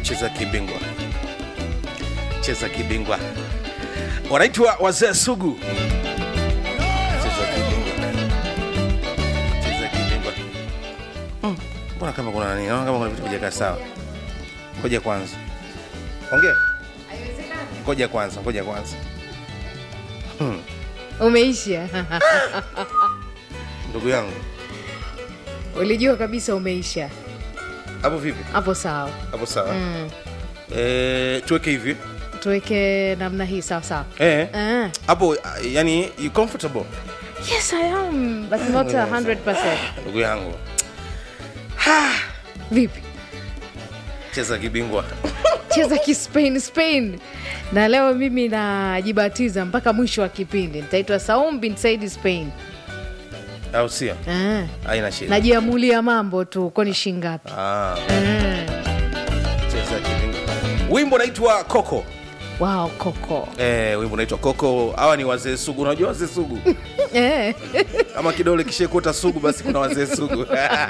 cheza kibingwa cheza kibingwa wanaitwa wazee sugu cheza kibingwa cheza kibingwa Mm, mbona kama kuna nani naona kama kuna vitu vijakaa sawa ngoja kwanza ongea ngoja kwanza ngoja kwanza umeisha ndugu yangu ulijua kabisa umeisha hapo vipi hapo sawa hapo sawa mm. Eh, tuweke hivi tuweke namna hii sawa sawa Eh, Ah. hapo uh, yani you comfortable yes i am but not 100 ndugu yangu vipi cheza kibingwa cheza kispain spain na leo mimi najibatiza mpaka mwisho wa kipindi nitaitwa saum bin saidi spain au sio ah. haina shida najiamulia mambo tu kwani shingapi ah, ah. cheza kibingwa wimbo naitwa koko wow koko eh, wimbo naitwa koko hawa ni wazee sugu unajua wazee sugu eh. ama kidole kishekota sugu basi kuna wazee sugu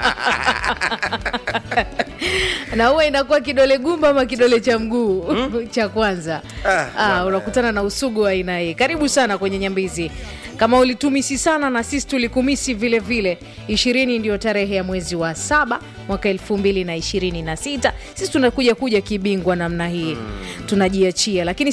na huwa inakuwa kidole gumba ama kidole cha mguu cha kwanza Ah, ah, bwana. unakutana na usugu wa aina hii karibu sana kwenye nyambizi kama ulitumisi sana na sisi tulikumisi vile vile ishirini ndio tarehe ya mwezi wa saba mwaka elfu mbili na ishirini na sita sisi tunakuja kuja kibingwa namna hii tunajiachia lakini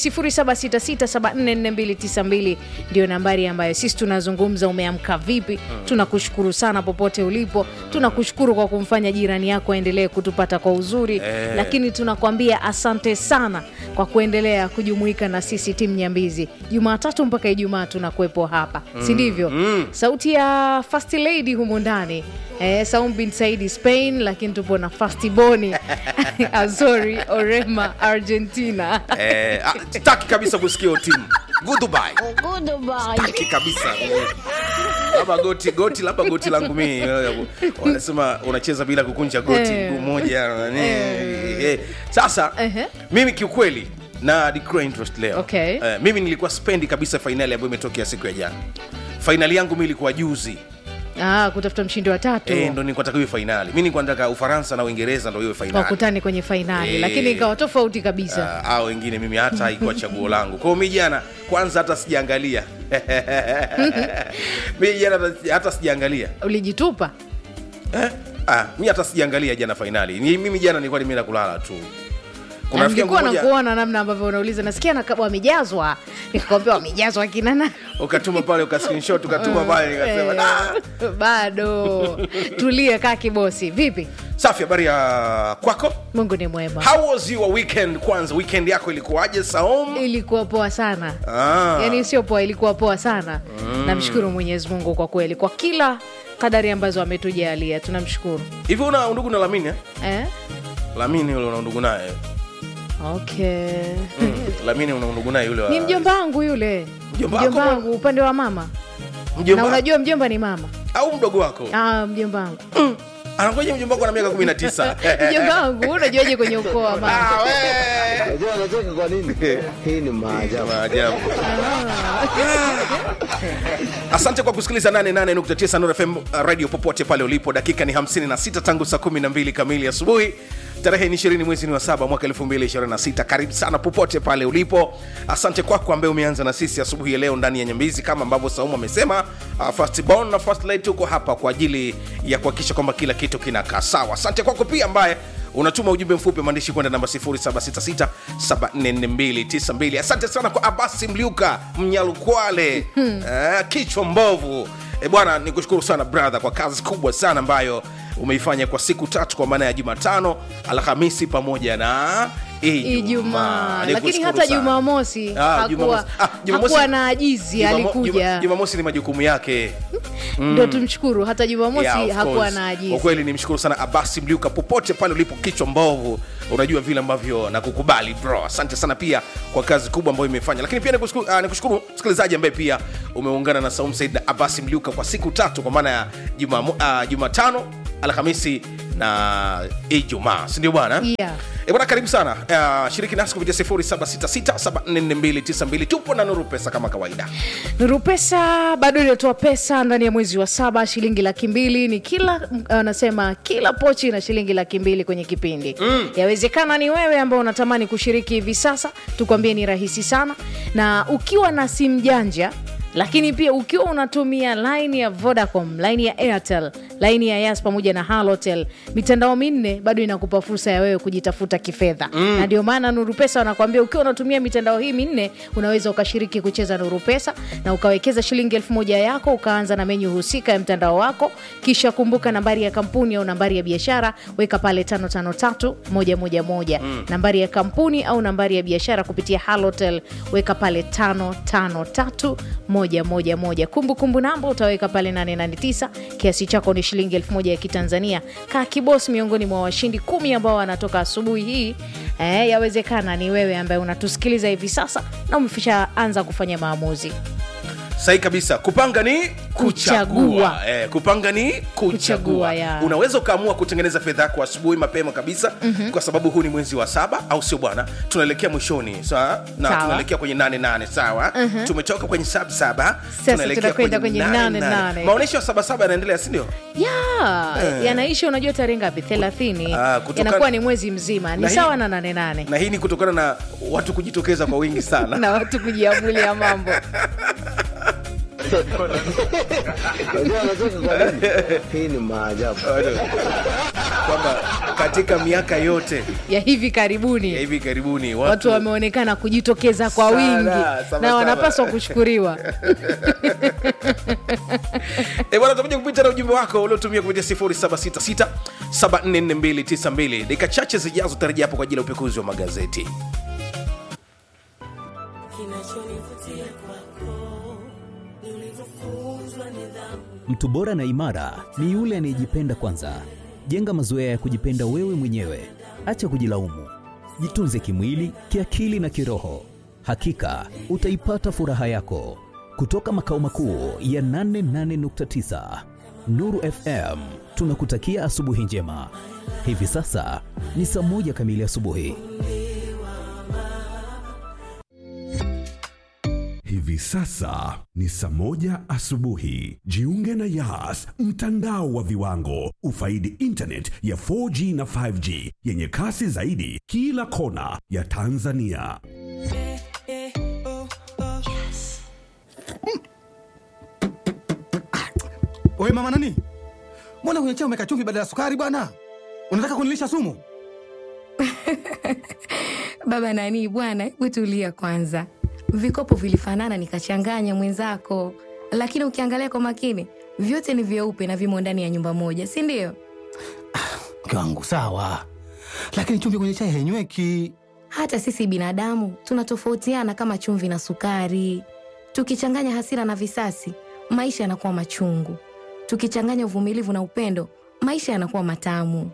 0766744292 ndio nambari ambayo sisi tunazungumza umeamka vipi tunakushukuru sana popote ulipo tunakushukuru kwa kumfanya jirani yako aendelee kutupata kwa uzuri Eh. lakini tunakwambia asante sana kwa kuendelea kujumuika na sisi timu nyambizi jumatatu mpaka ijumaa tunakuwepo hapa si ndivyo mm. sauti ya first lady humu ndani eh, saum bin saidi spain lakini tupo na fastiboni azori orema argentina eh, ah, sitaki kabisa kusikia hiyo timu goodbye sitaki kabisa labda goti goti labda goti langu mii wanasema unacheza bila kukunja goti Eh. mguu moja nani, eh. sasa Ehe. mimi kiukweli na declare interest leo Okay. eh, mimi nilikuwa spendi kabisa fainali ambayo imetokea siku ya jana fainali yangu mi ilikuwa juzi ah, kutafuta mshindi wa tatu eh, ndo nilikuwa nataka iwe fainali mi nilikuwa nataka ufaransa na uingereza ndo iwe fainali wakutane kwenye fainali Eh. lakini ikawa tofauti kabisa uh, au wengine mimi hata haikuwa chaguo langu kwao mi jana kwanza hata sijaangalia mi jana hata- hata sijaangalia ulijitupa eh? ah, mi hata sijaangalia jana fainali Ni- mimi jana nilikuwa nimeenda kulala tu kuna Na rafiki yangu nilikuwa mmoja nakuona namna ambavyo unauliza nasikia na wamejazwa nikakwambia wamejazwa kinana ukatuma pale uka screenshot ukatuma pale nikasema "Ah." bado tulie kaa kibosi vipi safi habari ya kwako mungu ni mwema how was your weekend kwanza weekend yako ilikuwaje saom ilikuwa poa sana ah. yaani sio poa ilikuwa poa sana namshukuru mwenyezi mungu kwa kweli kwa kila kadari ambazo ametujalia tunamshukuru hivi una undugu na lamini eh? eh? lamini ule una undugu naye okay mm. lamini una undugu naye yule wa... ni mjomba wangu yule Mjomba wako mjomba bwana? wangu upande wa mama mjomba na unajua mjomba ni mama au mdogo wako ah, mjomba wangu anangoja mjomba wako na miaka 19 mjomba wangu unajuaje kwenye ukoo wa mama Ah, we. Unajua anacheka kwa nini? Hii ni maajabu. Maajabu. asante kwa kusikiliza 88.9 Nuru fm uh, radio popote pale ulipo dakika ni 56 tangu saa 12 kamili asubuhi tarehe ni 20 mwezi ni wa saba mwaka 2026 karibu sana popote pale ulipo asante kwako ambaye umeanza na sisi asubuhi ya leo ndani ya nyambizi kama ambavyo saumu amesema uh, first born na first lady tuko hapa kwa ajili ya kuhakikisha kwamba kila kitu kinakaa sawa asante kwako pia ambaye unatuma ujumbe mfupi wa maandishi kwenda namba 0766744292 asante sana kwa abasi mliuka mnyalukwale eh, kichwa mbovu e bwana nikushukuru sana brother kwa kazi kubwa sana ambayo umeifanya kwa siku tatu kwa maana ya jumatano alhamisi pamoja na ijumaa lakini Nikushukuru hata sana. jumamosi Ah, hakuwa, Jumamosi- ah, Jumamosi- hakuwa na ajizi Jumamo- alikuja Juma- jumamosi ni majukumu yake ndo tumshukuru hata jumamosi Yeah, of hakuwa course. na kwa ajizi kweli nimshukuru sana abasi mliuka popote pale ulipo kichwa mbovu unajua vile ambavyo nakukubali bro asante sana pia kwa kazi kubwa ambayo imefanya lakini pia nikushukuru uh, nikushukuru msikilizaji ambaye pia umeungana na saum said na abasi mliuka kwa siku tatu kwa maana ya jumatano uh, jumatano alhamisi na ijumaa sindio bwana Yeah. E bwana, karibu sana uh, shiriki nasi kupitia 0766744292 tupo na Nuru Pesa kama kawaida. Nuru Pesa bado inatoa pesa ndani ya mwezi wa saba, shilingi laki mbili ni kila anasema kila pochi na shilingi laki mbili kwenye kipindi mm. Yawezekana ni wewe ambao unatamani kushiriki hivi sasa, tukwambie ni rahisi sana, na ukiwa na simu janja lakini pia ukiwa unatumia line ya Vodacom, line ya Airtel, line ya Yas pamoja na Halotel, mitandao minne bado inakupa fursa ya wewe kujitafuta kifedha mm. na ndio maana Nuru Pesa wanakuambia ukiwa unatumia mitandao hii minne unaweza ukashiriki kucheza Nuru Pesa na ukawekeza shilingi elfu moja yako ukaanza na menyu husika ya mtandao wako, kisha kumbuka nambari ya kampuni au nambari ya biashara, weka pale 553111 mm. nambari ya kampuni au nambari ya biashara kupitia Halotel, weka pale 553 moja moja moja. Kumbukumbu namba utaweka pale 889. Kiasi chako ni shilingi elfu moja ya Kitanzania. Kaa kibos miongoni mwa washindi kumi ambao wanatoka asubuhi hii. Eh, yawezekana ni wewe ambaye unatusikiliza hivi sasa na umefisha anza kufanya maamuzi. Sahi kabisa, kupanga ni kuchagua. Kuchagua. Eh, kupanga ni kuchagua. Kuchagua, ya. Unaweza ukaamua kutengeneza fedha yako asubuhi mapema kabisa mm-hmm. kwa sababu huu ni mwezi wa saba, au sio bwana? Tunaelekea mwishoni sawa, na Sawa. tunaelekea kwenye nane nane sawa. mm-hmm. Tumetoka kwenye sab saba, Sasa tunaelekea tunakwenda kwenye nane nane. Maonyesho ya saba saba yanaendelea, si ndio? Ya, yanaisha unajua tarehe ngapi? 30. Ah, kutoka- Yanakuwa ni mwezi mzima. Ni Na hii- sawa na nane nane. na hii ni kutokana na watu kujitokeza kwa wingi sana Na watu kujiamulia mambo. Unajua anacheka kwa nini? Hii ni maajabu. kwamba katika miaka yote Ya hivi karibuni. ya hivi karibuni watu watu, wameonekana kujitokeza kwa Sana, wingi sama, na sama. wanapaswa kushukuriwa Eh, bwana tutakuja kupita na ujumbe wako uliotumia kupitia 0766 744292 dakika chache zijazo tarajia hapo kwa ajili ya upekuzi wa magazeti Kinachonivutia kwako ni ulivyofunzwa nidhamu. Mtu bora na imara ni yule anayejipenda kwanza. Jenga mazoea ya kujipenda wewe mwenyewe, acha kujilaumu. Jitunze kimwili, kiakili na kiroho. Hakika utaipata furaha yako. Kutoka makao makuu ya 88.9 Nuru FM, tunakutakia asubuhi njema. Hivi sasa ni saa moja kamili asubuhi. Hivi sasa ni saa moja asubuhi. Jiunge na Yas, mtandao wa viwango. Ufaidi internet ya 4G na 5G yenye kasi zaidi kila kona ya Tanzania. Oye mama nani, mbona kwenye chai umeka chumvi badala ya sukari bwana? Unataka kunilisha sumu? Baba nani bwana, hebu tulia kwanza. Vikopo vilifanana nikachanganya mwenzako, lakini ukiangalia kwa makini vyote ni vyeupe na vimo ndani ya nyumba moja, si ndio? Mke wangu sawa, lakini chumvi kwenye chai hainyweki. Hata sisi binadamu tunatofautiana kama chumvi na sukari. Tukichanganya hasira na visasi, maisha yanakuwa machungu. Tukichanganya uvumilivu na upendo, maisha yanakuwa matamu.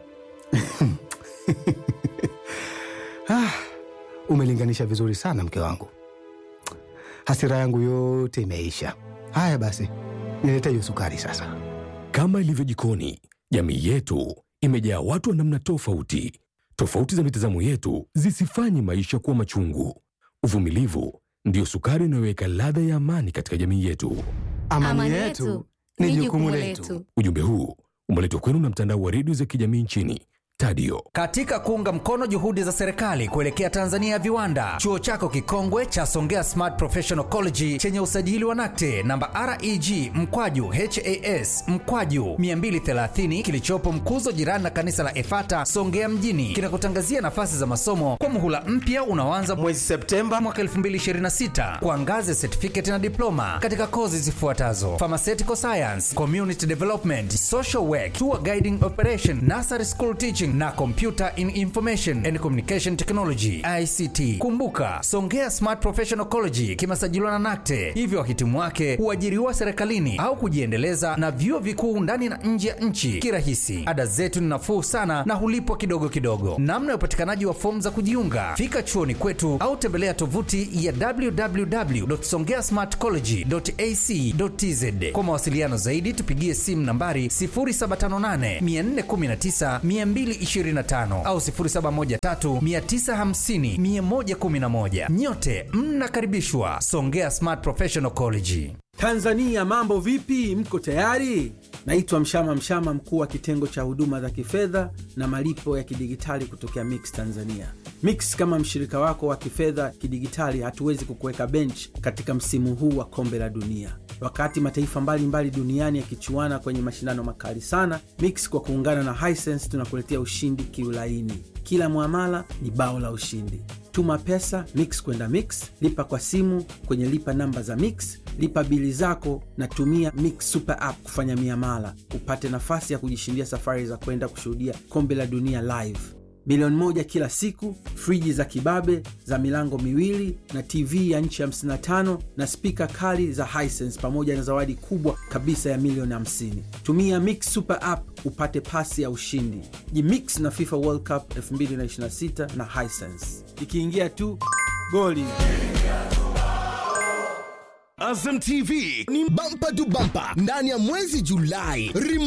Ah, umelinganisha vizuri sana mke wangu, hasira yangu yote imeisha. Haya basi, nilete hiyo sukari sasa. Kama ilivyo jikoni, jamii yetu imejaa watu wa namna tofauti. Tofauti za mitazamo yetu zisifanye maisha kuwa machungu. Uvumilivu ndiyo sukari inayoweka ladha ya amani katika jamii yetu. Amani, yetu ni jukumu letu. Ujumbe huu umeletwa kwenu na mtandao wa redio za kijamii nchini Tadio. Katika kuunga mkono juhudi za serikali kuelekea Tanzania ya viwanda, chuo chako kikongwe cha Songea Smart Professional College chenye usajili wa NACTE namba REG mkwaju HAS mkwaju 230 kilichopo Mkuzo, jirani na kanisa la Efata Songea mjini, kinakutangazia nafasi za masomo kwa muhula mpya unaoanza mwezi Septemba mwaka 2026 kwa ngazi ya certificate na diploma katika kozi zifuatazo: pharmaceutical science, community development, social work, tour guiding operation, nursery school teaching Accounting na Computer in Information and Communication Technology ICT. Kumbuka, Songea Smart Professional College kimesajiliwa na NACTE, hivyo wahitimu wake huajiriwa serikalini au kujiendeleza na vyuo vikuu ndani na nje ya nchi kirahisi. Ada zetu ni nafuu sana na hulipwa kidogo kidogo. Namna ya upatikanaji wa fomu za kujiunga, fika chuoni kwetu au tembelea tovuti ya www.songeasmartcollege.ac.tz. Kwa mawasiliano zaidi, tupigie simu nambari 0758 419 225 au 0713 950 111. Nyote mnakaribishwa Songea Smart Professional College. Tanzania mambo vipi? Mko tayari? Naitwa Mshama Mshama, mkuu wa kitengo cha huduma za kifedha na malipo ya kidigitali kutokea Mix Tanzania. Mix kama mshirika wako wa kifedha kidigitali, hatuwezi kukuweka bench katika msimu huu wa kombe la dunia. Wakati mataifa mbalimbali mbali duniani yakichuana kwenye mashindano makali sana, Mix kwa kuungana na Hisense tunakuletea ushindi kiulaini. Kila mwamala ni bao la ushindi. Tuma pesa Mix kwenda Mix, lipa kwa simu kwenye lipa namba za Mix, lipa bili zako na tumia Mix Super App kufanya miamala, upate nafasi ya kujishindia safari za kwenda kushuhudia kombe la dunia live, milioni moja kila siku, friji za kibabe za milango miwili na TV ya nchi 55 na spika kali za Hisense pamoja na zawadi kubwa kabisa ya milioni 50. Tumia Mix Super App upate pasi ya ushindi. Jimix na FIFA World Cup 2026 na Hisense. Ikiingia tu goli. Azam TV ni bampa tu bampa ndani ya mwezi Julai.